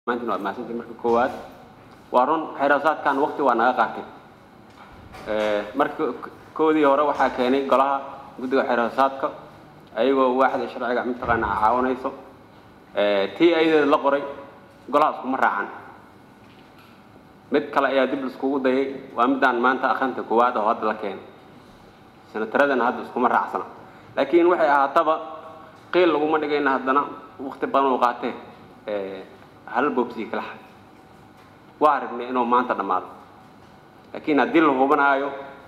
maantana waad mahadsantahay marka koowaad waa run xeerasaadkan waqti waa naga qaatay marka koodii hore waxaa keenay golaha guddiga xeerasaadka ayagoo waaxda sharciga mataqaana caawinayso tii ayadeeda la qoray golaha iskuma raacan mid kale ayaa dib laiskugu dayay waa midaan maanta akhrinta koowaad oo hadda la keenay senataradana hadda iskuma raacsana laakiin waxay ahaataba qiil laguma dhigayna haddana waqti badan uu qaatee hal boobsii kala xad waa aragnay inuu maanta dhammaado laakiin haddii la hubanaayo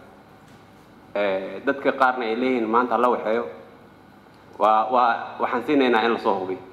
dadka qaarna ay leeyihiin maanta la waxeeyo waa waa waxaan siinaynaa in lasoo hubiyo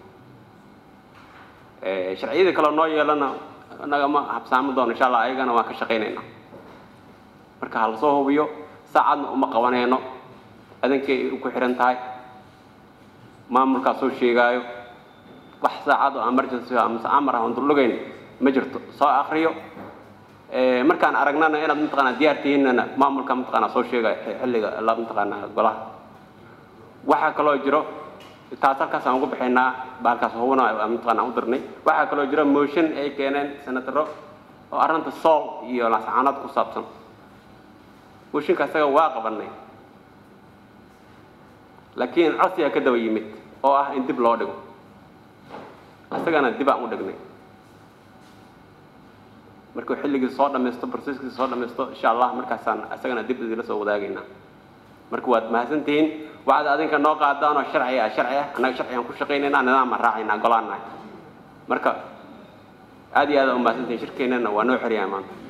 sharciyada kale noo yeelana nagama habsaami doono insha allah ayagana waan ka shaqaynaynaa marka ha lasoo hubiyo saacadna uma qabanayno adankay ku xihan tahay maamulkaa soo sheegaayo wax saacad oo emergency amase amar ah oon dullugayn ma jirto soo akriyo markaan aragnana inaad mataqaanaa diyaar tihiinana maamulka mataqaanaa soo sheegaya xilliga la mataqaanaa golaha waxaa kaloo jiro taas halkaasaan ugu bixinaa bahalkaas hubana mataqaanaa u dirnay waxaa kaloo jiro motion ay keeneen senataro oo arrinta sool iyo laascaanood ku saabsan motionka isaga waa qabanay laakiin codsigaa ka daba yimid oo ah in dib loo dhigo isagana dib aan u dhignay markuu xilligii soo dhamaysto processkii soo dhamaysto insha allah markaasaan isagana dib idila soo wadaagaynaa marka waad mahadsantihiin waxaad adinka noo qaadaan oo sharci ah sharci ah annaga sharcigaan ku shaqaynaynaa nidaam aan raacaynaa golaannahay marka aad iyo aad u mahadsantihiin shirkeennana waa noo xeryahay maanta